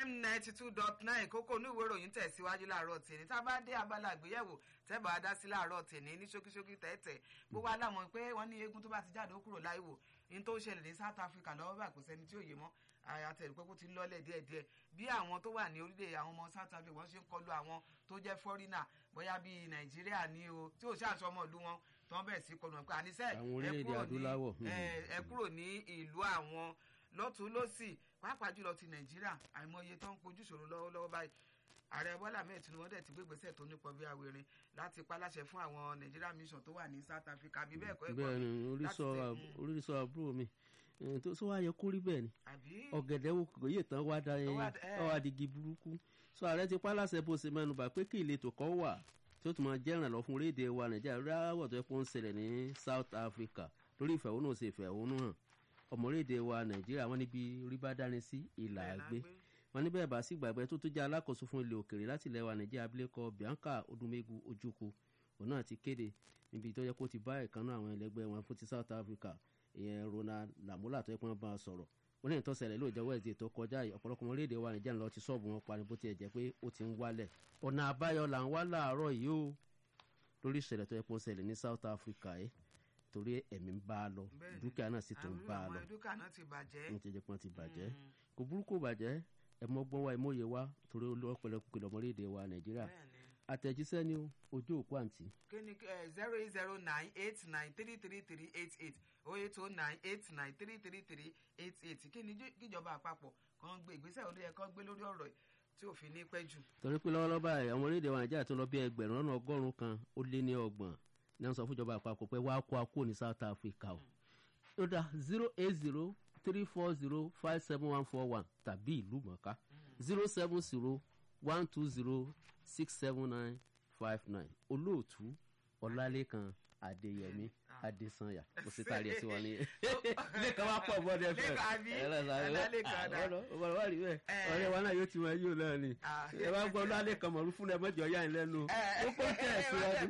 fm ninety two dot nine kókó ní ìwé ìròyìn tẹ̀síwájú láàárọ̀ tèmi tá a bá dé abala àgbéyẹ̀wò tẹ́bà á dá sí láàárọ̀ tèmi ní ṣókíṣókí tẹ́tẹ̀ gbogbo alámọ̀ pé wọ́n ní eégún tó bá ti jáde ó kúrò láìwò ní tó ṣẹlẹ̀ ní south africa lọ́wọ́ bá kò sẹ́ni tí ò yé mọ́ àtẹ̀rù pé kó ti lọ́lẹ̀ díẹ̀díẹ̀ bí àwọn tó wà ní orílẹ̀ àwọn ọmọ south africa wọ́n ṣe ń kọlu àwọn tó jẹ́ fọ́rínà bóyá bíi nàìjíríà ní o tí ò ṣàṣọ ọmọ ìlú wọn tó ń bẹ̀ sí kọlu wọn pé àníṣe Àwọn orílẹ̀-èdè adúláwọ̀. ẹ kúrò ní ìlú àwọn lọ́tún lọ́sì pàápàá jùlọ ti nàìjíríà àìmọye tó ń kojú ìṣòro lọ́wọ́lọ́wọ́ báyìí ààrẹ bọ́lá ahmed tinubu dẹ̀ ti gbé ìgbésẹ̀ tó nípọn bí awérin láti paláṣẹ fún àwọn nigeria mission tó wà ní south africa bí bẹ́ẹ̀ kọ́ ẹ̀kọ́ bẹ́ẹ̀ ni mi orísọ láti tẹ̀- mm, orísọ àbúrò mi Eh, tó sọ wá yẹ kó rí bẹ́ẹ̀ ni àbí ọ̀gẹ̀dẹ̀ wo kò yé tán wá da Ó wá da- ẹ. ọ adigi burúkú sọ ààrẹ ti pálásẹ bó ṣe mẹ́nubà pé kí ìletò kan wà tí ó tún máa jẹ́ ìrànlọ́ fún orílẹ̀-èdè wa nàìjíríà ráwọ̀ tó yẹ kó ń ṣẹlẹ̀ ní south africa lórí ìfẹ̀hónú ṣe ìfẹ̀hónú hàn ọmọ orílẹ̀-èdè wa nàìjíríà wọn níbi orí bá dání sí ìlà bẹ́ẹ̀ la àgbé gbé. wọn ní bẹ́ẹ̀ bá sì gbàgbé tó tó jẹ́ alákòóso fún ilẹ̀ òkèrè láti ilẹ̀ wa nàìjíríà abilékọ bianca odumegu ojukwu òun náà ti kéde níbi tó yẹ kó ti bá ìkànnì àwọn ẹlẹgbẹ́ wọn fún ti south africa ìyẹn ronald lamola tó yẹ kó wọn bá a sọ̀rọ̀ ó ní ìtọ́sẹ̀lẹ̀ lóòjọ́ wẹ̀ẹ́dì tó kọjá yìí ọ̀pọ̀lọpọ̀ orílẹ̀-èdè wa nàìjíríà lọ ti sọ́ọ̀bù wọn pa ni bó tiẹ̀ jẹ́ pé ó ti ń wálẹ̀ ọ̀nà àbáyọ là ń wá láàárọ̀ yìí o lórí ìṣẹ̀lẹ̀ tó yẹ kó ṣẹlẹ̀ ní south africa yìí torí ẹ̀mí ń bá a lọ Bẹ́ẹ̀ni. dúkìá náà sì tún ń àwọn bá a àwọn lọ dúkìá náà ti bàjẹ́ ní ti jẹ́ pé wọ́n ti bàjẹ́ Mm, kò burúkú bàjẹ́ ẹ̀mọ́gbọ́n wa ẹ̀mọ́yẹ wa torí olóòpẹ̀lẹ̀ kìlọ̀ ọmọléèdè wa nàìjíríà bẹ́ẹ̀ ni àtẹ̀jíṣẹ́ ni o ojú òkú àǹtí kí ni zero eight zero nine eight nine three three three eight eight oh eight oh nine eight nine three three three eight eight kí ni jí- kíjọba àpapọ̀ kan gbé ìgbésẹ̀ olóyè kan gbé lórí ọ̀rọ̀ yìí tí òfin ní pẹ́ jù. torí pé lọ́wọ́lọ́wọ́ báyìí àwọn orílẹ̀-èdè wa nàìjíríà tó lọ bí ẹgbẹ̀rún lọ́nà ọgọ́rùn-ún kan ó lé ní ọgbọ̀n ní wọ́n sọ fún ìjọba àpapọ̀ pé wàá kó akó ní south africa o ó dá zero eight zero three four zero five seven one four one tàbí ìlú mọ̀ká zero seven zero one two zero six seven nine five nine olóòtú ọlálékan adéyẹmí adésanya mo sì taari ẹ sí wọn ní lẹ́kàn wá pọ̀ bọ́dẹ fẹ́ Lẹ́kan àbí? Ọlálékan dá. ọ̀rọ̀ wà rí bẹ́ẹ̀ Eh. ọ̀rẹ́ wa náà yóò ti máa yóò náà ni Ah. ẹ bá gbọ́ ọlálékan mọ̀lú fún ẹ mọ́jọ yá ẹ lẹ́nu ó kó tẹ̀ síwájú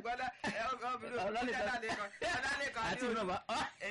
Ọlálékan. àti ìrọ̀ bá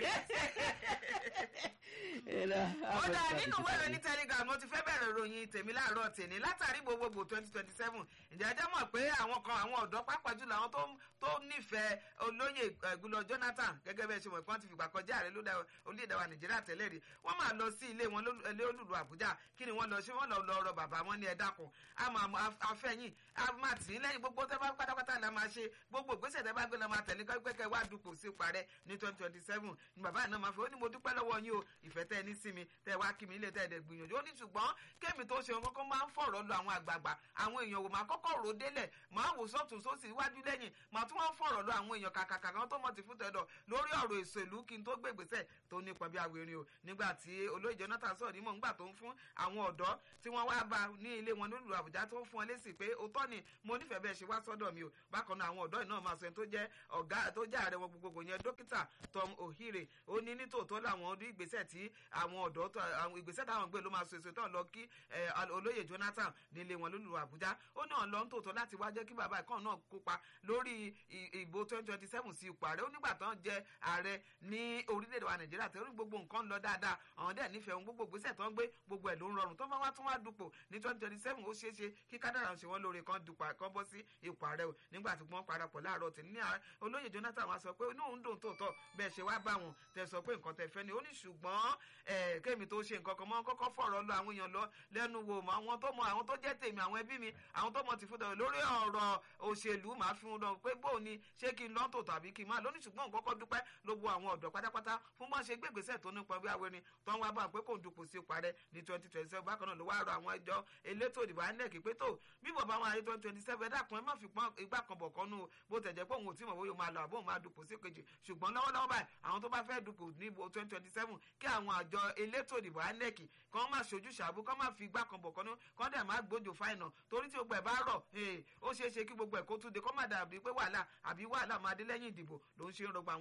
ó dáa nínú ìwé ìròyìn telegram mo ti fẹ́ bẹ̀rẹ̀ ròyìn tèmi láàárọ̀ tèmi látàrí gbogbogbò twenty twenty seven ǹjẹ́ ajá mọ̀ pé àwọn kan àwọn ọ̀dọ́ pàápàá jùlọ àwọn tó tó nífẹ̀ẹ́ olóyè ẹ̀gúnlọ jonathan gẹ́gẹ́ bẹ́ẹ̀ ṣe mọ̀ pé wọ́n ti fìgbà kọjá ààrẹ lóde orílẹ̀-èdè wa nàìjíríà tẹ́lẹ̀ rí wọ́n máa lọ sí ilé wọn lólú- ilé olùlù àbújá kí ni wọ́n lọ ṣe wọ́n lọ lọ rọ bàbá wọn ní ẹ dákun a máa mọ af- afẹ́yìn a máa tì í lẹ́yìn gbogbo tẹ́ bá pátápátá la máa ṣe gbogbo ìgbésẹ̀ tẹ́ bá gbé la máa tẹ̀lé pẹ́pẹ́kẹ́ wá dupò sí parẹ́ ní twenty twenty seven ni bàbá náà máa fi ó ní mo dúpẹ́ lọ́wọ́ yín o ìfẹ́ tẹ́ ẹ ní sí mi tẹ́ ẹ wá kí mi ilé tẹ́ ẹ dẹ̀ gbìyànjú ó ní ṣùgbọ́n kémi tó ṣe ohun kọ́kọ́ máa ń fọ̀rọ̀ lọ àwọn àgbààgbà àwọn èèyàn wò máa kọ́kọ́ rò délẹ̀ máa wò sọ́tún sósì iwájú lẹ́yìn máa tún wá ń fọ̀rọ̀ lọ àwọn èèyàn kàkàkà kan tó mọ̀ ti fún tẹ̀dọ̀ lórí ọ̀rọ̀ èsèlú kí n tó gbé ìgbésẹ̀ tó nípọn bí awérin o nígbà tí olóyè jonathan sọ̀rọ̀ nímọ̀ nígbà tó ń fún àwọn ọ̀dọ́ tí wọ́n wá bá ní ilé wọn nílùú àbújá tó ń fún ọ lésì pé òótọ́ ni mo nífẹ̀ẹ́ bẹ́ẹ̀ ṣe wá sọ́dọ̀ mi o bákan náà àwọn ọ̀dọ́ yìí náà máa sọ ẹni tó jẹ́ ọ̀gá tó jẹ́ ààrẹ wọn gbogbogbò yẹn dókítà tom ohire ó ní nítòótọ́ làwọn ọdún ìgbésẹ̀ tí àwọn ọ̀dọ́ tó àwọn ìgbésẹ̀ táwọn gbé ló máa so èso tó lọ kí ẹ, al- olóyè jonathan nílé wọn lólùlù àbújá ó náà lọ ń tòótọ́ láti wá jẹ́ kí bàbá ìkànnì náà kópa lórí ì- ìbò twenty twenty seven sí ipò ààrẹ ó nígbà tán jẹ ààrẹ ní orílẹ̀-èdè wa nàìjíríà tẹ́lẹ̀ gbogbo nǹkan ń lọ dáadáa àwọn dẹ̀ nífẹ̀ẹ́ ohun gbogbo ìgbésẹ̀ tó ń gbé gbogbo ẹ̀ ló ń rọrùn tó bá wá tún wá dupò ní twenty twenty seven ó ṣeé ṣe kí kádàrà ń ṣe wọ́n lóore kan dupò kan bọ́ sí ipò ààrẹ o nígbà tí wọ́n parapọ̀ láàárọ̀ tì ní ààrẹ olóyè jonathan wá sọ pé inú òun dùn tòótọ́ bẹ́ẹ̀ ṣe wá bá wọn tẹ sọ pé nǹkan tẹ fẹ́ ni ó ní ṣùgbọ́n ẹ̀ kémi tó ṣe nǹkan kan mọ́ kọ́kọ́ fọ̀rọ̀ lọ àwọn èèyàn lọ lẹ́nu wo mọ́ àwọn tó mọ àwọn tó jẹ́ tèmi àwọn ẹbí mi àwọn tó mọ ti fún tẹ̀wé lórí ọ̀rọ̀ òṣèlú màá fi wọn lọ pé bóun ni ṣé kí n lọ́ tò tàbí kí n má lónìí ṣùgbọ́n kọ́kọ́ dúpẹ́ lóbo àwọn ọ̀dọ́ pátápátá fún bọ́n ṣe gbégbèsè tó nípa bí awẹ́rin tó ń wá bá pé kò ń dupò sí parẹ́ ní twenty twenty seven bákan náà ló wá rọ àwọn ẹjọ́ elétò ìdìbò inec pé tó bí bàbá wọn ayé twenty twenty seven dákun ẹ má fi pọ́n igbá kan bọ̀ kọ́nu o bó tẹ̀ jẹ́ pé òun ò tí mọ̀ bóyá o máa lọ àbó òun máa dupò sí kejì ṣùgbọ́n lọ́wọ́lọ́wọ́ báyìí àwọn tó bá fẹ́ dupò ní twenty twenty seven kí àwọn àjọ elétò ìdìbò inec kan má ṣojú ṣàbú kan má fi igbá kan bọ̀ kọ́nu kan dẹ̀ má gbójú fáìnà torí tí gbogbo ẹ̀ bá rọ̀ ee, ó ṣeé ṣe kí gbogbo ẹ̀ kó tún de kó má dàbí pé wàhálà àbí wàhálà máa dé lẹ́yìn ìdìbò ló ń ṣe ń rọgbọ àwọn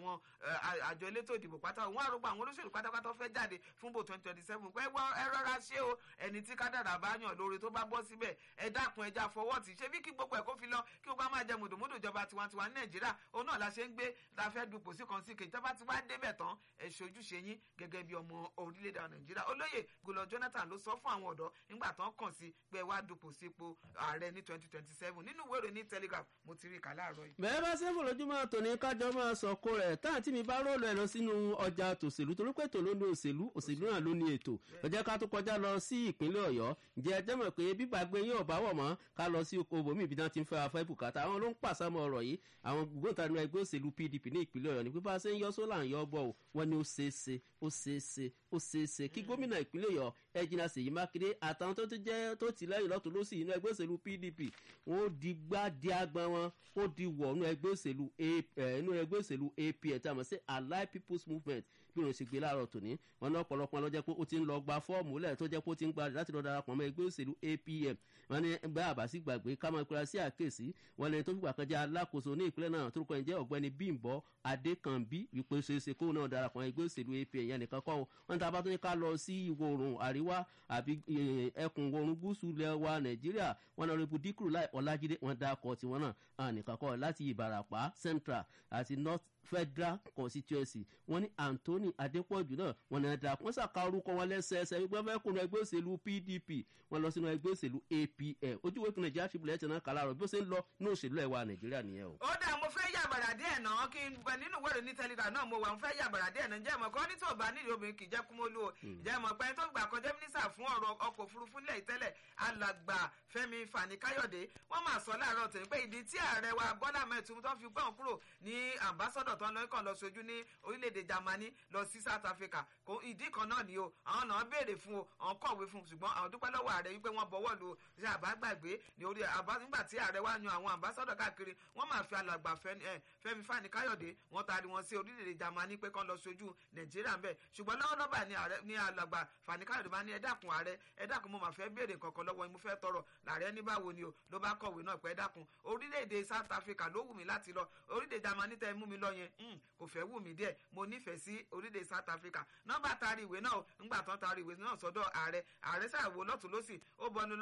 àwọn àjọ elétò ìdìbò pátá òun àrògbà àwọn olóṣèlú pátápátá fẹ́ jáde fún bò twenty twenty seven pé ẹ rọra ṣé o ẹni tí kádàrà bá yàn lórí tó bá bọ́ síbẹ̀ ẹ dákun ẹja fọwọ́ tì ṣé bí kí gbogbo ẹ̀ kó fi lọ kí o bá máa jẹ mùdùmùdù ìjọba tiwantiwa ní nàìjíríà òun náà la ṣe ń gbé la fẹ́ dupò sí kan sí kejì tọ́ba ti wá débẹ̀ tán ẹ ṣojúṣe yín gẹ́gẹ́ bí ọmọ orílẹ̀-èdè nàìjíríà olóyè gulọ jonathan ló sọ fún àwọn ọ̀dọ́ nígbà tán kàn sí pé wá dupò sípò ààrẹ ní twenty twenty seven nínú ìwé ìròyìn telegraph mo ti rí kà láàárọ̀ yìí. bẹ́ẹ̀ bá sẹ́fù lójúmọ́ tòní kájọ máa sọ kó rẹ̀ táà tí mi bá rólù ẹ̀ lọ sínú ọjà tòṣèlú torí pé tòun ló ní òṣèlú òṣèlú náà ló ní ètò ọjọ́ ká tó kọjá lọ sí ìpínlẹ̀ ọ̀yọ́ ǹjẹ́ ẹ jẹ́ mọ̀ pé bíbàgbé yín ọ̀bá wọ̀ mọ́ ká lọ sí oko bòmí ìbí náà ti ń fẹ́ afẹ́ bùkátà àwọn ló ń pàṣámọ́ ọ̀rọ̀ yìí àwọn gbóǹtarì ẹgbẹ́ òṣèlú pdp ní ìpínlẹ̀ ọ̀yọ́ ní pípa ṣe ń yọ sólà ń yọ bọ̀ ọ́ wọ́n ní ó ṣeé ṣe ó ṣeé ṣe ó ṣeé ṣe kí gómìnà ìpínlẹ̀ ọ̀yọ́ ẹ̀jìnà ṣèyí mákindé àtàwọn tó ti jẹ́ tó ti lẹ́yìn lọ́tún lọ́sì inú ẹgbẹ́ òṣèlú pdp wọ́n ó di gbá di agbọn wọn ó di wọ̀ inú ẹgbẹ́ òṣèlú inú ẹgbẹ́ òṣèlú apn tí a mọ̀ sí allied people's movement bí wọn ṣe gbé láàárọ̀ tòní wọn ní ọ̀pọ̀lọpọ̀ ló jẹ́ pé ó ti ń lọ gba fọ́ọ̀mù lẹ̀ tó jẹ́ pé ó ti ń gba láti lọ darapọ̀ mọ́ ẹgbẹ́ òṣèlú apm wọn ní bá àbásí gbàgbé ká máa pera sí àkèsí wọn lẹni tó fìgbà kan jẹ́ alákòóso ní ìpínlẹ̀ náà tó rúkọ ìjẹ́ ọ̀gbẹ́ni bímbọ́ adékànbí wípé ṣeéṣe kó náà darapọ̀ mọ́ ẹgbẹ́ òṣèlú apm yẹn nìkan kọ́ wọn tá a bá tó ní ká lọ sí ìwọ̀ oòrùn àríwá àbí ẹkùn oòrùn gúúsù ilẹ̀ wa nàìjíríà wọn náà rẹpù díkùrù láì ọlájídé wọn dá akọ tiwọn náà nìkan kọ́ láti ìbàràpá central àti north federal constituency wọn ní anthony adépọ̀jù náà wọn ní ẹ̀dá wọn ṣàka orúkọ wọn lẹ́sẹẹsẹ wípé wọn fẹ́ kúrò ẹgbẹ́ òṣèlú pdp wọn lọ sínú ẹgbẹ́ òṣèlú apm ojúwe fún nàìjíríà tribune ẹ̀tẹ̀ náà kàlá rọ̀ bí ó ṣe ń lọ ní òṣèlú ẹ̀wà nàìjíríà nìyẹn o. ó dà mo fẹ́ yàbàrà díẹ̀ náà kí n bẹ nínú wẹ̀rẹ̀ ní telegram náà mo wà mo fẹ́ yàbàrà díẹ̀ náà jẹ́ mọ̀ kọ́ ní tí ò bá nídìí obìnrin kì í jẹ́ kúmọ́lú o jẹ́ mọ̀ pé tó gbà kọjá mínísà fún ọ̀rọ̀ ọkọ̀ òfurufú nílẹ̀ ìtẹ́lẹ̀ alàgbà fẹ́mi fani káyọ̀dé wọ́n máa sọ láàárọ̀ tẹ̀ pé ìdí tí ààrẹ wa bọ́lá mẹ́tùmú tó fi gbọ́n kúrò ní ambassadọ̀ tó ń lọ kàn lọ sojú ní orílẹ̀-èdè germany lọ sí south africa kò ìdí kan náà ni o àwọn náà béèrè fún o àwọn kọ̀wé fún ṣùgbọ́n àwọn dúpẹ́ lọ́wọ́ ààrẹ wípé wọ́n bọ̀wọ́ lu ṣe àbágbàgbé ní orí àbá nígbà tí ààrẹ wa yan àwọn ambassadọ̀ káàkiri wọ́n máa fi alàgbà fẹ́mi fani káyọ̀dé wọ́n taari wọn sí orílẹ̀-èdè germany pé kán lọ sojú nàìjíríà ńbẹ ṣùgbọ́n lọ́wọ́lọ́wọ́ ní alàgbà fani káyọ̀dé bá ní ẹ dákun ààrẹ ẹ dákun mo máa fẹ́ béèrè kankan lọ́wọ́ mo fẹ́ tọrọ làárẹ̀ ní báwo ni o ló bá kọ̀wé náà pé ẹ dákun orílẹ̀-èdè south africa ló wù mí láti lọ orílẹ̀-èdè germany tẹ́ mú mi lọ yẹn kò fẹ́ wù mí díẹ̀ mo nífẹ̀ẹ́ sí orílẹ̀ south africa nọ́mbà taari ìwé náà ńgbà tán taari ìwé náà sọ́dọ̀ ààrẹ ààrẹ ṣàwò lọ́tún lọ́sì ó bọnu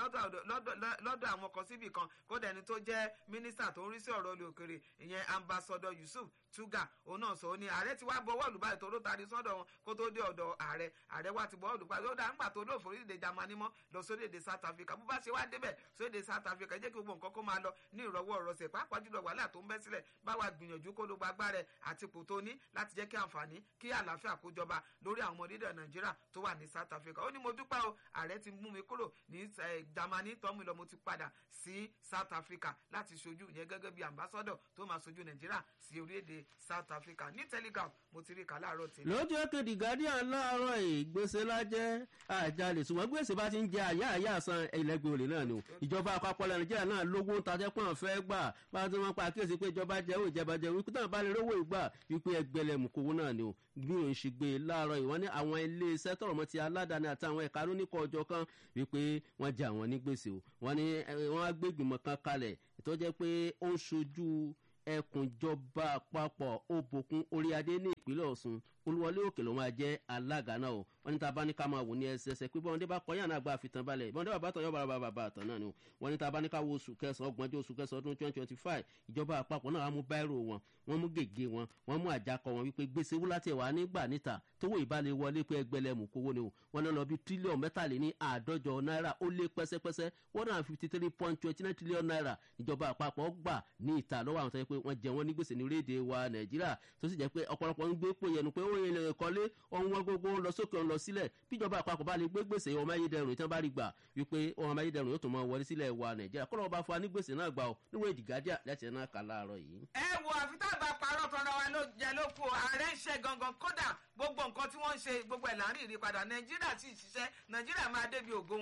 lọ́dọ̀ àwọn kan síbì kan kódà ẹni tó jẹ́ mínísítà tó ń rí sí ọ̀rọ̀ olè òkèrè ìyẹn ambassador yusuf tuga òun náà sọ ó ní ààrẹ ti wá bọwọ́ ìlú báyìí tó ló taari sọ́dọ̀ wọn kó tó dé ọ̀dọ̀ ààrẹ ààrẹ wa ti bọwọ́ ìlú báyìí ó dá ńgbà tó lóòfò orílẹ̀-èdè germany mọ́ lọ sórílẹ̀-èdè south africa bó bá ṣe wá débẹ̀ sórílẹ̀-èdè south africa jẹ́ kí gbogbo nǹkan kó máa lọ ní ìrọ̀wọ́ ìrọ̀sẹ̀ pàápàá jùlọ wàhálà tó ń bẹ́ sílẹ̀ báwa gbìyànjú kó ló gba agbára ẹ̀ àti ipò tó ní láti jẹ́ kí àǹfààní kí àlàáfíà kó jọba lórí àwọn ọmọdé nàìjíríà tó wà ní south africa ó ní mo dúpẹ́ o ààrẹ ti mú mi kúrò ní germany tọ́mú lọ mo ti padà sí south africa láti ṣojú ìyẹn gẹ́gẹ́ bí ambassador tó máa ṣojú nàìjíríà sí orílẹ̀-èdè south africa ní telegram mo ti rí kà láàárọ̀ tèmi. lójú èkéde guardian láàárọ̀ yìí gbèsè lájẹ́ àjálè ṣùgbọ́n gbèsè bá ti ń jẹ àyà àyà san ẹlẹgbẹ́ olè náà ni o ìjọba àpapọ̀ nàìjíríà náà lówó ń tajẹ́ pọ́n fẹ́ gbà bá a ti máa pa àkíyèsí pé ìjọba jẹ́ òun ìjọba jẹ́ wípé táwọn bá lè rówó ìgbà wípé ẹgbẹ̀lẹ̀mù kówó náà ni o bí òun ṣe gbé láàárọ̀ yìí wọ́n ní àwọn ilé iṣẹ́ tọ̀rọ̀ mọ́ ti aládàáni àtàwọn ẹ̀ka lóníkọ̀ ọjọ́ kan wípé wọ́n jẹ àwọn ní gbèsè o wọ́n ní wọ́n á gbé ìgbìmọ̀ kan kalẹ̀ tó jẹ́ pé ó ń ṣojú ẹkùnjọba àpapọ̀ òbòkun oríadé ní ìpínlẹ̀ ọ̀sùn olúwọlé òkè ló máa jẹ́ alága náà o wọ́n ní tá a bá ní ká máa wò ní ẹsẹsẹ pé bọ́n dé bá kọ́ yàrá àgbà àfitàn balẹ̀ bọ́n dé bàbá tán yọ̀ bàbá bàbá àtàn náà ni o wọ́n ní tá a bá ní ká wo oṣù kẹsàn-án ọgbọ̀njọ́ oṣù kẹsàn-án ọdún twenty twenty five ìjọba àpapọ̀ náà wọ́n mú báírò wọn wọ́n mú gègé wọn wọ́n mú àjàkọ wọn wípé gbèsè wúlá tiẹ̀ wà nígbà níta tówó ìbálẹ̀ wọlé pé ẹgbẹ̀lẹ́mù kówó ni o wọ́n náà lọ bí tírílíọ̀n mẹ́tàléní àádọ́jọ náírà ó lé pẹ́sẹ́pẹ́sẹ́ one hundred and fifty three point twenty nine trillion naira ìjọba àpapọ̀ gbà ní ìta lọ́wọ́ àwọn tó yẹ pé wọ́n jẹ wọ́n ní gbèsè ní orílẹ̀-èdè wa nàìjíríà tó sì jẹ́ pé ọ̀pọ̀lọpọ̀ ń gbé pò yẹnu pé ó yẹ lè kọ́lé ohun wọn gbogbo ń lọ sókè ń lọ sílẹ̀ bíjọba àpapọ̀ bá lè gbé gbèsè ọmọ ayédèrú tí wọ́n bá rí gbà wípé ọmọ ayédèrú yóò tún máa wọlé sílẹ̀ wa nàìjíríà kọ́lọ́ bá fún wa ní gbèsè náà gbà ó níwọ̀n ìdìgádíà láti ẹ̀ náà kà láàárọ̀ yìí. ẹ wo àfi tá a bá parọ́ tọ́ra wa ló jẹ ló kú ààrẹ ń ṣe gangan kódà gbogbo nǹkan tí wọ́n ń ṣe gbogbo ẹ̀ láàrin ìrìpadà nàìjíríà sì ṣiṣẹ́ nàìjíríà máa débi ògo wọn ó kàn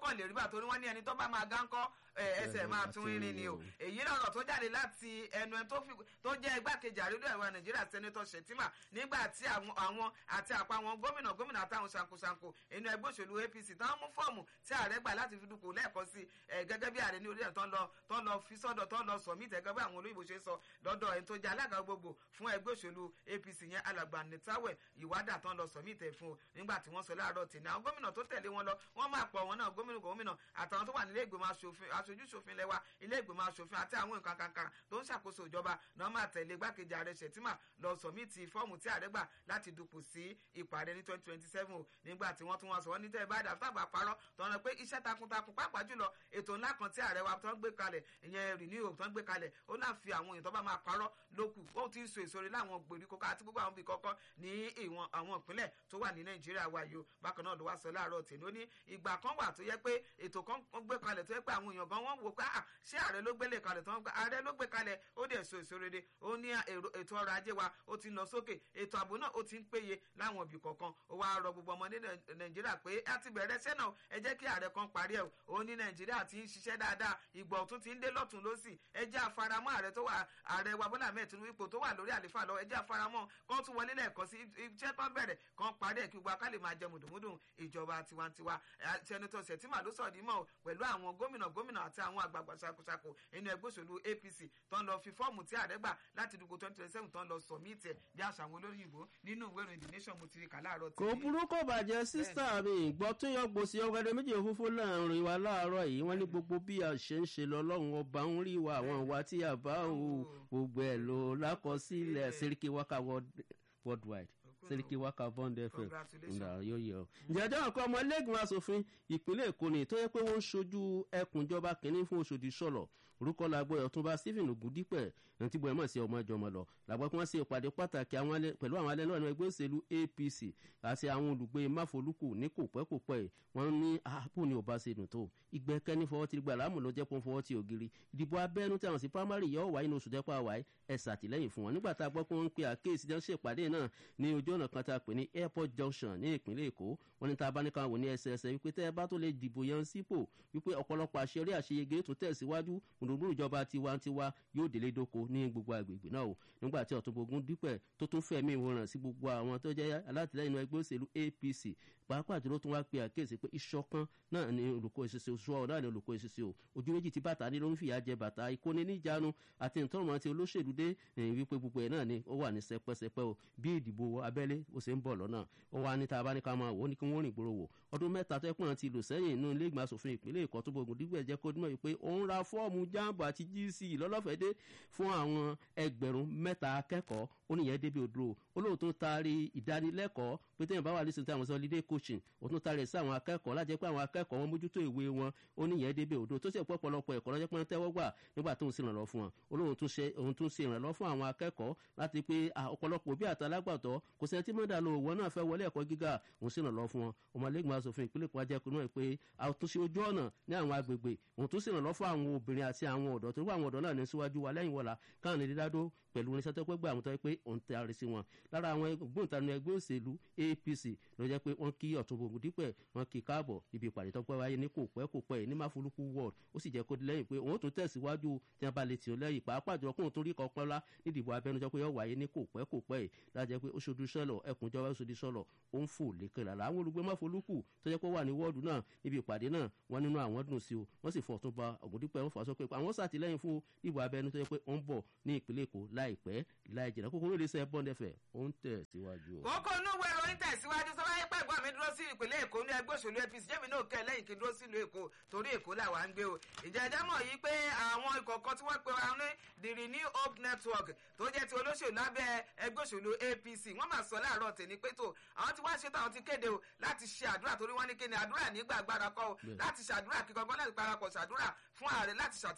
kàn lè rí bá torí wọ́n ní ẹni tó bá máa gánkọ́ ẹsẹ̀ máa tún irin ni o èyí lọ́rọ̀ tó jáde láti ẹnu ẹni tó jẹ́ igbákejì àrídọ́ ẹ̀wà nàìjíríà sẹ́nẹ́tọ̀ shettima nígbà tí àwọn àti àpá àwọn gómìnà gómìnà àtàwọn ṣankoṣanko inú ẹgbẹ́ òṣèlú apc tán mú fọ́ọ̀mù tí ààrẹ gbà láti fi dupò lẹ́ẹ̀kan sí gẹ́gẹ́ bí ààrẹ ní orílẹ̀ tó ń lọ tó ń lọ fi sọ́dọ̀ tó ń lọ sọ̀mí tẹ́gẹ́ bí àwọn olóyìnbó ṣe sọ lọ́dọ̀ ẹni tó jẹ́ alága gbogbo fún ẹgbẹ́ òṣèlú apc yẹn alàgbà nìtawẹ̀ ìwádà tó ń lọ sọ̀mí tẹ̀ fún nígbà tí wọ́n sọ láàárọ̀ tì ní àwọn gómìnà tó tẹ̀lé wọn lọ wọ́n máa pọ̀ wọn náà gómìnà gómìnà àtàwọn tó wà nílé ìgbìmọ̀ aṣojú ṣòfin lẹ́wà ilé ìgbìmọ̀ aṣòfin àti àwọn nǹkan kankan tó ń ṣàkóso ìjọba náà máa tẹ̀lé igbákejì ààrẹ ṣètìmá lọ sọ̀mìtì fọ́ọ̀mù tí ààrẹ gbà láti dupò sí ìpàdé ní twenty twenty seven nígbà tí wọ́n tún wọ́n sọ wọ́n ní tẹ́ ẹ bá dà tábà parọ́ tọ́nà pé iṣẹ́ takuntakun pàápàá jùlọ ètò ńlá kan tí ààrẹ wa tó ń gbé kalẹ̀ ìyẹn renew tó ń gbé kalẹ̀ ó náà fi àwọn èèyàn tó bá máa parọ́ lókù ó ti ń so èso rẹ̀ láwọn gbèríko àti gbogbo àwọn ibì kọ́kọ́ ní ìwọ̀n àwọn ìpínlẹ̀ tó wà ní nàìjíríà wa yìí o bákan náà ló wá sọ láàárọ̀ tèmi ó ní ìgbà kan wà tó yẹ pé ètò kan gbé kalẹ̀ tó yẹ pé àwọn èèyàn gan wọ́n wò pé ṣé ààrẹ ló gbélé kalẹ̀ tó ń gbé ààrẹ ló gbé kalẹ̀ ó dẹ̀ so èso rere ó ní ètò ọrọ̀ ajé wa ó ti lọ sókè ètò ààbò náà ó ti ń péye láwọn ibì kọ̀ọ̀kan ó wá rọ gbogbo ọmọ ní nàìjíríà pé a ti bẹ̀rẹ̀ iṣẹ́ náà ẹ jẹ́ kí ààrẹ kan parí ẹ̀ ó ní nàìjíríà ti ń ṣiṣẹ́ dáadáa ìgbà ọ̀tún ti ń dé lọ́tún lọ́sì ẹ jẹ́ àfaramọ́ ààrẹ tó wà ààrẹ wa bọ́lá mẹ́ẹ̀ tinubu ipò tó wà lórí àlefa lọ ẹ jẹ́ àfaramọ́ kán tún wọlé lẹ́ẹ̀kan sí iṣẹ́ kan bẹ̀rẹ̀ kan parí ẹ̀ kí gbogbo akálẹ̀ máa jẹ mùdùmùdùn ìjọba tiwantiwa sẹ́nitọ́ sẹ̀tìmà ló sọ̀dí mọ́ pẹ̀lú àwọn gómìnà gómìnà àti àwọn àgbààgbà ṣàkóṣàkó inú ẹgbẹ́ òṣèlú apc tó ń lọ fi fọ́ọ̀mù tí ààrẹ gbà láti dùgbò twenty twenty seven tó ń lọ sọ̀míìtì ẹ̀ bí àṣà àwọn olóyìnbó nínú ìwé ìròyìn the nation mo ti rí kà láàárọ̀ tí. kò burú kò bàjẹ́ sísá mi ìgbọ́ tó yọ gbòsì ọgbẹ́dẹ méjì òfófó láàrin wa láàárọ̀ yìí wọ́n ní gbogbo bí a ṣe ń ṣe lọ lọ́run ọba ń rí wa àwọn ìwà tí a bá o gbogbo ẹ̀ lò lákọsílẹ̀ sẹ́ríkì wákà worldwide sẹ́ríkì wákà bond fm ǹda yóò yẹ ọ. ìjẹ́jọ́ àkọ́ ọmọ ẹlẹ́gbọ̀n asòfin ìpínlẹ̀ èkó ni tó yẹ pé wọ́n ń ṣojú ẹkùnjọba kìnínní fún oṣòdì sọ̀lọ̀ orúkọ làgbọ́ ọ̀túnba stephen ogundipẹ̀ ẹni tí gbọ́dọ̀ mọ̀ sí ọmọ ìjọmọ̀ lọ làgbọ́ kí wọ́n ṣe ìpàdé pàtàkì pẹ̀lú àwọn alẹ́ náà ní ẹgbẹ́ òṣèlú apc àti àwọn olùgbé máfolúkù ní kò pẹ́ kò pẹ́ wọ́n ní ààbò ní ọba ṣe dùn tó ìgbẹ́kẹ́ni fọwọ́ ti gbà láàmú ló jẹ́ pọ́n fọwọ́ ti ògiri ìdìbò abẹ́nú tí àwọn sí primary yọ wáyé ní oṣù tẹ́pọ̀ àwáyé ẹ̀ ṣàtìlẹ́yìn fún wọn nígbà tá a gbọ́ pé wọ́n ń pe àkéèsí jẹ́ ń ṣèpàdé náà ní ojú ọ̀nà kan tá a pè ní airport junction ní ìpínlẹ̀ èkó wọ́n ní tá a bá ní káwọn wò ní ẹsẹẹsẹ wípé tẹ́ ẹ bá tó lè dìbò yan sípò wípé ọ̀pọ̀lọpọ̀ àṣeyọrí àṣeyege tó tẹ̀síwájú mùdùmùdù ìjọba tiwantiwa yóò délé dóko ní gbogbo agbègbè náà o nígbà tí ọ̀túnbogun dípẹ̀ tó tún fẹ̀mí ìwòran sí gbogbo àwọn tó jẹ́ alátìlẹ́yìn ẹgbẹ́ òṣèlú apc pàápàá jùlọ tún wá pe àkíyèsí pé ìṣọ̀kan náà ni olùkọ́ ìṣiṣẹ́ oṣù ọ̀ náà ni olùkọ́ ìṣiṣẹ́ o ojú méjì tí bàtà ní ló ń fìyà jẹ bàtà ìkóni níjàánu àti ìtọ́rùmọ̀ àti olóṣèlú dé wípé gbogbo ẹ̀ náà ni ó wà ní sẹpẹsẹpẹ o bí ìdìbò abẹ́lé ó ṣe ń bọ̀ lọ́nà ó wá ní tá a bá ní ká máa wò ó ní kí wọ́n rìn gbòòrò wò ọdún mẹ́ta tó ẹ̀pọ̀n ti lò sẹ́yìn inú ilé ìgbìmọ̀ asòfin ìpínlẹ̀ èkó tó gbógun dígbẹ̀ jẹ́ kó dúnmọ̀ wípé òun ra fọ́ọ̀mù jambo àti gc lọ́lọ́fẹ̀dé fún àwọn ẹgbẹ̀rún mẹ́ta akẹ́kọ̀ọ́ ó níyẹn débi odò olóòótọ́ taari ìdánilẹ́kọ̀ọ́ pé téèyàn bá wà nísìnyí táwọn sọ lídé coaching ó tún taari sí àwọn akẹ́kọ̀ọ́ lájẹ́ pé àwọn akẹ́kọ̀ọ́ wọn mójútó ìwé wọn ó níyẹn débi odò tó sì pọ̀ pọ̀lọpọ̀ ẹ̀kọ́ lọ́jọ́ pé wọ́n tẹ́wọ́ gbà nígbà tó ń ṣe ìrànlọ́ fún wọn olóòótọ́ tún ṣe òun tún ṣe ìrànlọ́ fún àwọn akẹ́kọ̀ọ́ láti pé ọ̀pọ̀lọpọ̀ òbí àtàlágbàtọ́ kò sẹ́ni tí mọ́dà lo òwò náà fẹ́ wọlé ẹ̀kọ́ gíga òun sì ìrànlọ́ fún wọn ọmọlẹ́gbọ̀n asòfin ìpínlẹ̀ kan ajẹ́kùn náà pé àtúnṣe ojú ọ̀nà ní àwọn agbègbè òun tún sì ìrànlọ́ fún àwọn obìnrin àti àwọn ọ̀dọ́ torí àwọn ọ̀dọ́ náà ní síwájú wa lẹ́yìn wọ̀la káwọn ní dídádó pẹ̀lú oníṣẹ́ tó pẹ́ gbé àwọn tó yẹ pé òun tẹ àrí sí wọn lára àwọn gbóǹtarì ẹgbẹ́ òṣèlú apc ló jẹ́ pé wọ́n kí ọ̀túnbọ̀gùn dípẹ̀ wọ́n kí káàbọ̀ ibi ìpàdé tó pẹ́ wáyé ní kò pẹ́ kò pẹ́ ní máfolúkú ward ó sì jẹ́ kó lẹ́yìn pé òun tún tẹ̀síwájú tí wọ́n bá lè tì ó lẹ́yìn pàápàá jọ kóun tó rí kan pẹ́lá nídìbò abẹnujọ pé yọ wáyé ní kò pẹ́ kò pẹ́ lájẹ́ pé oṣooṣù sọ̀lọ̀ ẹkùnjọba oṣooṣù sọ̀lọ̀ ó ń fò lékè lára àwọn olùgbé máfolúkú tó jẹ́ pé wà ní wọ́ọ̀dù náà níbi ìpàdé náà wọ́n nínú àwọn dùn sí o wọ́n sì fọ̀ tún ba ògùndípẹ́ wọn fà sọ pé àwọn sàtìlẹ́yìn fún ìbò abẹnú tó jẹ́ pé ó ń bọ̀ ní ìpínlẹ̀ èkó láìpẹ́ láì jìnnà kókó lóde sẹ bọ́ndẹ fẹ ó ń tẹ̀ síwájú. kókó inú ìwé ìròyìn tẹ̀síwájú sọ wáyé pẹ́ gbọ́n mi dúró sí ìpínlẹ̀ èkó ní ẹgbẹ́ òṣèlú apc jẹ́mi náà kẹ́ lẹ́yìn kí n dúró sílùú èkó torí èkó làwa ń gbé o ìjẹ́ ẹja mọ̀ yìí pé àwọn ìkọ̀kọ̀ tí wọ́n pe wa ní the renew hope network tó jẹ́ ti olóṣèlú lábẹ́ ẹgbẹ́ òṣèlú apc wọ́n máa sọ láàárọ̀ tèmi pé tó àwọn tí wọ́n ṣe tó àwọn ti kéde o láti ṣe àdúrà torí wọ́n ní kí ni àdúrà nígbà agbára kọ́ o láti ṣàdúrà kíkọ́gbọ́n láti parapọ̀ ṣàdúrà fún ààrẹ láti ṣàtìlẹ́yìn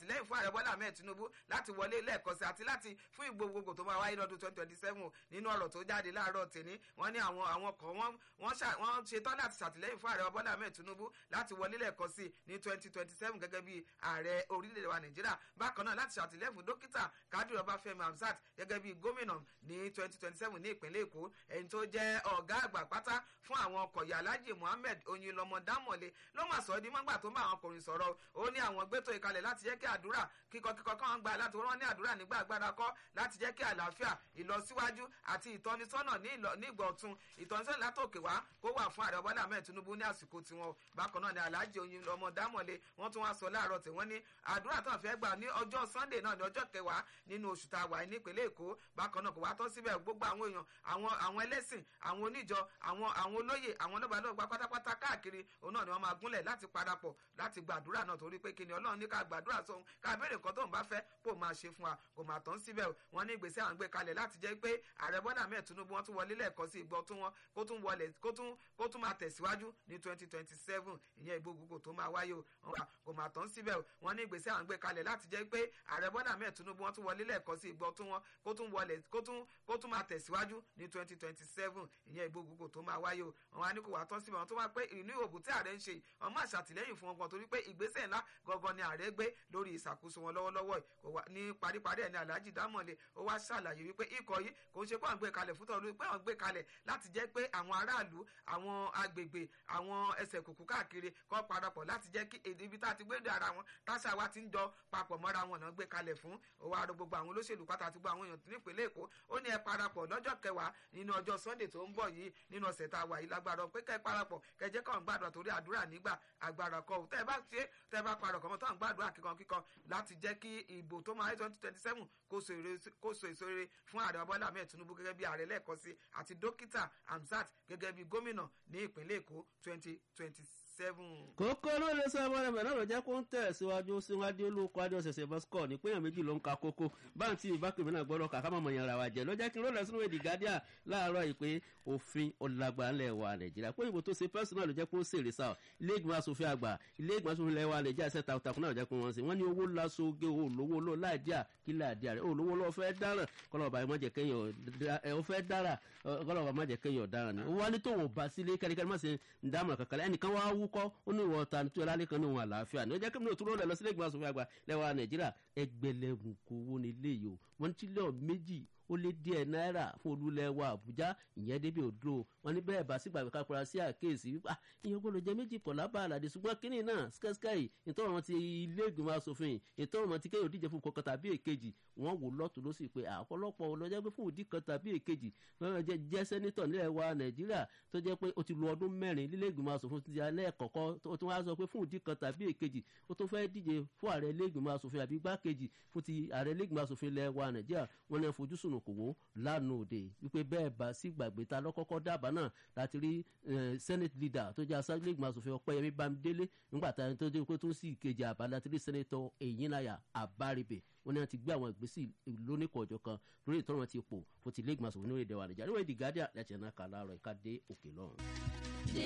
ṣàtìlẹ́yìn fún ààrẹ bọ́lá ahmed tinubu láti wọlé lẹ́ẹ̀kan sí àti láti fún ìgbògbògbò tó máa wáyé lọ́dún twenty twenty seven nínú ọ̀rọ̀ tó jáde láàárọ̀ tèmi wọ́n ní àwọn àwọn kan wọ́n ṣetán láti ṣàtìlẹ́yìn fún ààrẹ bọ́lá ahmed tinubu láti wọlé lẹ́ẹ̀kan sí ní twenty twenty seven gẹ́gẹ́ bí ààrẹ orílẹ̀-èdè wa nàìjíríà bákan náà láti ṣàtìlẹ́yìn fún dókítà kádìrì ọbáfẹ́mi hamzat gẹ́gẹ́ bí gómìnà ní twenty twenty seven ní ìpínlẹ̀ èkó ẹni tó jẹ́ ọ̀gá àgbà pátá fún àwọn ọkọ̀ yà alhaji muhammed oyinlọmọ dámọ̀lé ló mà sọ di mọ́gbà tó bá àwọn ọkùnrin sọ̀rọ̀ ó ní àwọn gbẹ́tò ìkalẹ̀ láti jẹ́ kí àdúrà kíkọ kíkọ kan gba láti wọ́n ní àdúrà nígbà agbára kọ́ láti jẹ́ kí àlàáfíà ìlọsíwájú àti ìtọ́nisọ́nà ní ìgbà ọ̀tun ìtọ́nisọ́nà látòkè wá kó wà fún ààrẹ bọ́lá ahmed tinubu ní àsìkò tiwọn bákan náà ni alhaji oyinlọmọ dámọ̀lé wọ́n tún wá sọ láàárọ̀ tí wọ́n ní àdúrà tó ń fẹ́ gbà ní ọjọ́ sunday náà ní ọjọ́ kẹwàá nínú oṣù tá a wà nípínlẹ̀ èkó bákan náà kò wá tọ́ síbẹ̀ gbogbo àwọn èèyàn àwọn àwọn ẹlẹ́sìn àwọn oníjọ àwọn àwọn olóyè àwọn lọ́balọ́gba pátápátá káàkiri òun náà ni wọ́n máa gúnlẹ̀ láti parapọ̀ láti gbàdúrà náà torí pé kíni ọlọ́run ní ká gbàdúrà sóhun ká béèrè nǹkan tóun bá fẹ́ kó máa ṣe fún wa kò máa tán síbẹ̀ wọ́n ní ìgbésẹ̀ àwọn gbé kalẹ̀ láti jẹ́ pé ààrẹ bọ́dà mẹ́ẹ̀ tinubu wọ́n tún wọlé lẹ́ẹ̀kan sí ìgbọ́ tún wọn kó tún wọlé kó tún kó tún máa tẹ̀síwájú ní twenty twenty seven ìyẹn ìgbógungbò tó máa wáyé o kò máa tán síbẹ̀ wọ́n ní ìgbésẹ̀ àwọn gbé kalẹ̀ láti jẹ́ pé ààrẹ bọ́dà mẹ́ẹ̀ tinubu wọ́n tún wọlé lẹ́ẹ̀kan sí ìgbọ́ tún wọn kó tún wọlé kó tún kó tún máa tẹ̀síwájú ní twenty twenty seven ìyẹn ìgbógungbò tó máa wáyé o wọn á ní kó wà tán síbẹ̀ wọn tó máa pé ìní òbú tí ààrẹ ń ṣe wọn máa ṣàtìlẹ́yìn fún wọn gan torí pé ìgbésẹ̀ ńlá gangan ni ààrẹ gbé lórí ìṣàkóso wọn lọ́wọ́lọ́wọ́ ní paríparí ẹ̀ ní alhaji dámọ̀lé ó wá ṣàlàyé wípé ikọ̀ yìí kò ń ṣe pé àwọn gbé kalẹ̀ fún tọ́lú pé àwọn gbé kalẹ̀ láti jẹ́ pé àwọn aráàlú àwọn agbègbè àwọn ẹsẹ̀ kùkù káàkiri kọ́ parapọ̀ láti jẹ́ kí èdè ibi tá a ti gbé dé ara wọn táṣà wa ti ń jọ papọ̀ mọ́ra wọn náà gbé kalẹ̀ fún ó wá rọ gbogbo àwọn olóṣèlú pátá àti gbogbo àwọn èèyàn nípìnlẹ̀ èkó ó ní ẹ parapọ̀ lọ́jọ́ kẹwàá nínú ọjọ́ sunday tó ń bọ̀ yìí nínú ọ̀sẹ̀ tá a wà yìí lágbára pé kẹ́ ẹ parapọ̀ kẹ́ jẹ́ káwọn gbàdúrà torí àdúrà nígbà agbára kọ́ tẹ́ ẹ bá ṣe tẹ́ ẹ bá parọ̀ kọ́mọ́ táwọn gbàdúrà kíkan kíkan láti jẹ́ kí ìbò tó máa twenty twenty seven kó so èso rere fún ààrẹ bọ́lá ahmed tinubu gẹ́gẹ́ bí ààrẹ lẹ́ẹ̀kan sí àti dókítà hamzat gẹ́gẹ́ bí gómìnà ní ìpínlẹ̀ èkó twenty twenty seven. kókó ló lè sọ ọmọ rẹ náà ló jẹ́ kó ń tẹ̀ síwájú síwájú olóko adé ọ̀sẹ̀sẹ̀ bọ́sikọ̀ ní péyàn méjì ló ń ka kókó báńtì ìbákùnrin náà gbọ́dọ̀ kà ká mọ̀ yàrá wa jẹ́ ló jẹ́ kí n lọ́dọ̀ sínú èdè gádíà láàárọ̀ yìí pé òfin ọ̀làgbà ńlẹ̀ wa nàìjíríà pé ìbò tó ṣe pẹ́sì náà ló jẹ́ kó ṣèrè sáà ilé ìgbìmọ̀ asòfin àgbà ilé ìgbìmọ̀ asòfin ilẹ̀ wa nàìjíríà ṣẹ́ takuntakun náà ló jẹ́ kó wọ́n sí wọ́n ní owó lasoge olówó ló láìdíà kí láìdíà rẹ̀ olówó ló fẹ́ dáràn kọlọ́ọ̀bà má jẹ́ kéèyàn fẹ́ dára kọlọ́ọ̀bà má jẹ́ kéèyàn dáràn ni wọ́n ní tóun bá sílé kẹ́ríkẹ́rí má ṣe ń dámọ̀ kankan ẹnìkan wá wúkọ́ ó ní ìwọ ta tó lálẹ́ kan ní òun àlàáfíà ní ó jẹ́ kí mi ò túró lẹ̀ lọ sílé ìgbìmọ̀ asòfin àgbà lẹ́wà nàìjíríà ẹgbẹ̀lẹ́gùn kò wó ní ilé yìí o wọ́n ti lọ́ọ̀ méjì ó lé díẹ̀ náírà fún olúlẹ̀wà àbújá ìyẹn débi òdúró wọn ní bẹ́ẹ̀ bá sígbà pé kápẹ́ra sí àkéèsí wípé ìyẹn gbọ́dọ̀ jẹ́ méjì pọ̀ lábà àlàdé ṣùgbọ́n kínní náà skẹ́skẹ́rì ìtọ́rọ̀ ti ilé ìgbìmọ̀ asòfin ìtọ́rọ̀ ti kéèyàn díje fún kọkàn tàbí èkejì wọ́n wò lọ́tún ló sì pé àpọ̀lọpọ̀ ọlọ́jẹ́ pé fún òdì kan tàbí èkejì wọ́n jẹ́ jẹ́ sẹ́nítọ̀ nílẹ̀ wa nàìjíríà tó jẹ́ pé ó ti lo ọdún mẹ́rin lílé ìgbìmọ̀ asòfin ti alẹ́ kọ̀kọ́ tó tún wá sọ pé fún òdì kan tàbí èkejì ó tún fẹ́ díje fún ààrẹ ilé ìgbìmọ̀ asòfin àbí gbákejì fún ti ààrẹ ilé ìgbìmọ̀ asòfin ilẹ̀ wa nàìjíríà wọ́n ní fojúsùn kò wó lánàá òde wípé bẹ́ẹ̀ bá sí gbàgbé ta lọ́kọ́kọ́ dábàá náà láti rí senate leader tó jẹ́ aṣáájú ìgbìmọ̀ asòfin ọ̀pẹ́yẹmí bámidélé nígbà tá tó dé pé tó sì kejì àbá láti rí senator èyínláyà àbáribè wọn ni wọn ti gbé àwọn ìgbésí lóníkọ̀ọ́jọ kan lórí ìtọ́nà ti pò fún ti ilé ìgbìmọ̀ asòfin ní orílẹ̀-èdè wa nàìjíríà níwèé the guardian láti ẹ̀ náà kà láàárọ̀ ìka dé òkè lọ́run.